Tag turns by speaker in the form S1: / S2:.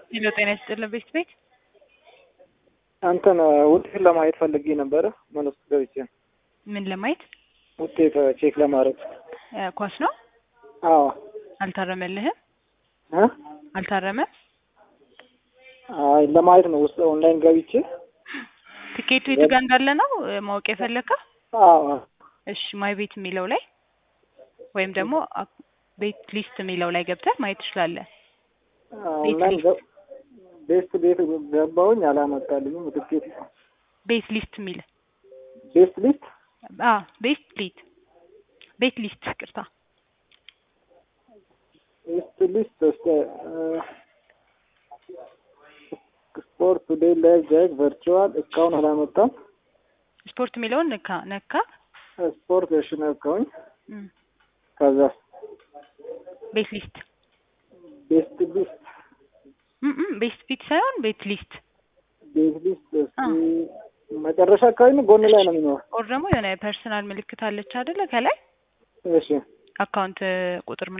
S1: ሄሎ ጤና ይስጥልን ቤት ቤት
S2: አንተን ውጤት ለማየት ፈልጌ ነበረ። ምን ውስጥ ገብቼ
S1: ምን ለማየት
S2: ውጤት ቼክ ለማድረግ
S1: እ ኳስ ነው
S2: አዎ
S1: አልታረመልህም
S2: እ
S1: አልታረመም
S2: አይ ለማየት ነው ውስጥ ኦንላይን ገብቼ
S1: ትኬቱ የቱ ጋር እንዳለ ነው እ ማወቅ የፈለግከው
S2: አዎ
S1: እሺ ማይ ቤት የሚለው ላይ ወይም ደግሞ አክ- ቤት ሊስት የሚለው ላይ ገብተህ ማየት ትችላለህ
S2: ኦንላይን ገብ- ቤስት ቤት ገባሁኝ አላመጣልኝም ትኬት
S1: ቤት ሊስት የሚል
S2: ቤስት ሊስት
S1: አ ቤት ሊት ቤት ሊስት ቅርታ
S2: ቤስት ሊስት እስከ ስፖርት ዴይ ላይ ጃክ ቨርቹዋል እስካሁን አላመጣም።
S1: ስፖርት የሚለውን ነካ ነካ
S2: ስፖርት እሺ ነካሁኝ።
S1: እም፣
S2: ከዛ
S1: ቤት ሊስት
S2: ቤስት ሊስት
S1: እም፣ እም፣ ቤት ፊት ሳይሆን ቤት ሊስት
S2: ቤት ሊስት እስኪ
S1: አ።
S2: መጨረሻ አካባቢ ነው ጎን ላይ ነው የሚኖረው።
S1: ኦር ደግሞ የሆነ ፐርሰናል ምልክት አለች አይደለ ከላይ
S2: እሺ
S1: አካውንት ቁጥር